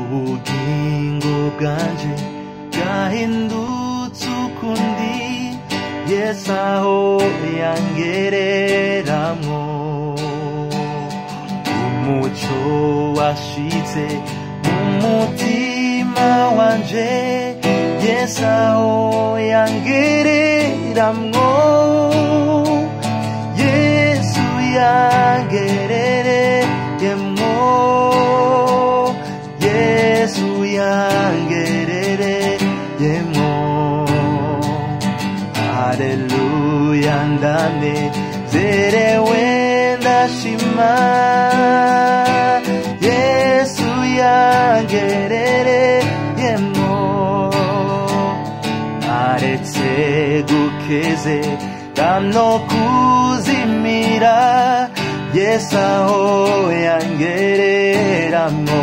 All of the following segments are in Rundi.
ubugingo bwanje bwahindutse ukundi yesu aho yangereramwo umuco washitse mu mutima wanje yesu aho yangereramwo yesu yangerereyemwo yesu yangerereyemwo haleluya ndanezerewe ndashima yesu yangerereyemwo aretse gukeze no kuzimira yesu aho yangereramwo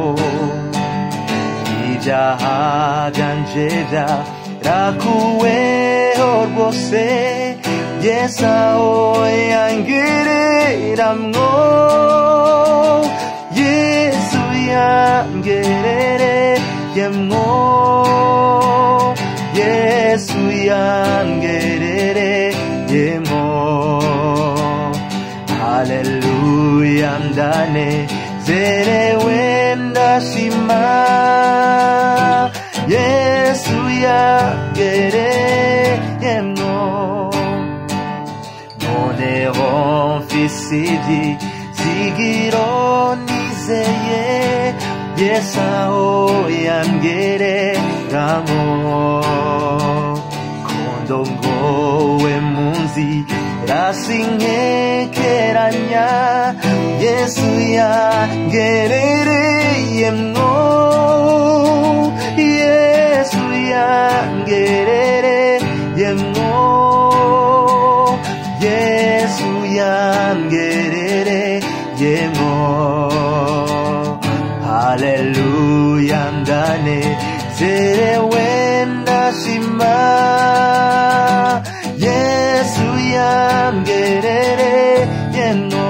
ibyaha byanje byarakuweho rwose yesu aho yangereramwo yesu yangerereyemwo yesu yangerereyemwo haleluya ndanezerewe ndashima yesu yangereyemwo noneho mfise ibyizigiro nizeye yesu aho yangereramo kondongowe mu nzira sinkekeranya yesu yangerereyemwo yesu yangerereyemwo yesu yangerereyemwo haleluya ndanezerewe ndashima yesu yangerereyemwo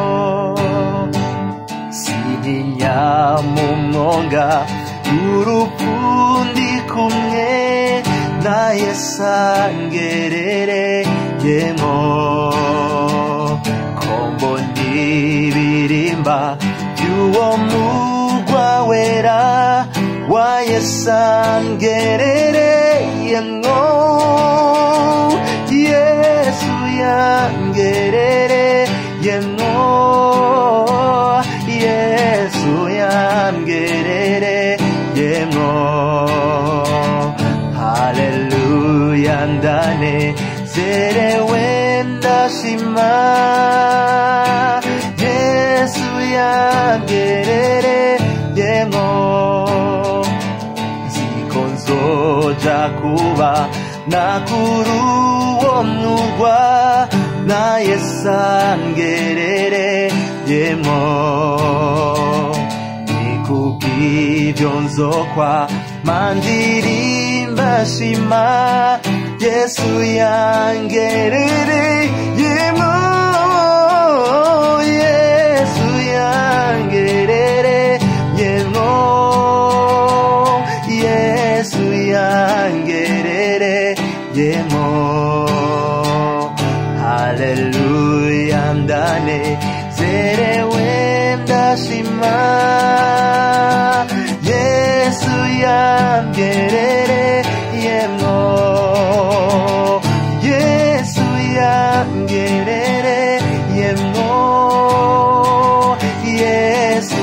sintinya mu mwonga urupfu ndi kumwe na yesu angerereyemwo kombo ndibirimba by'uwo mugwa wera wa yesu angerereyemwo yesu yangerereyemwo yesu yangerereyemwo haleluya ndanezerewe ndashima yesu yangerereyemwo nziko nzoja kuba nakuru uwo murwa na yesu angerereyemwo nikubw'ibyo nzokwa mandirimba shima yesu yangerereyemwo yesu yangerereyemwo yesu yangerereyemwo haleluya ndanezerewe ndashima yesu yangerereyemwo yesu yangerereyemwo yesu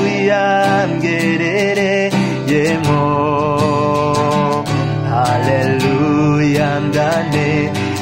yangerereyemwo haleluya ndanezerewe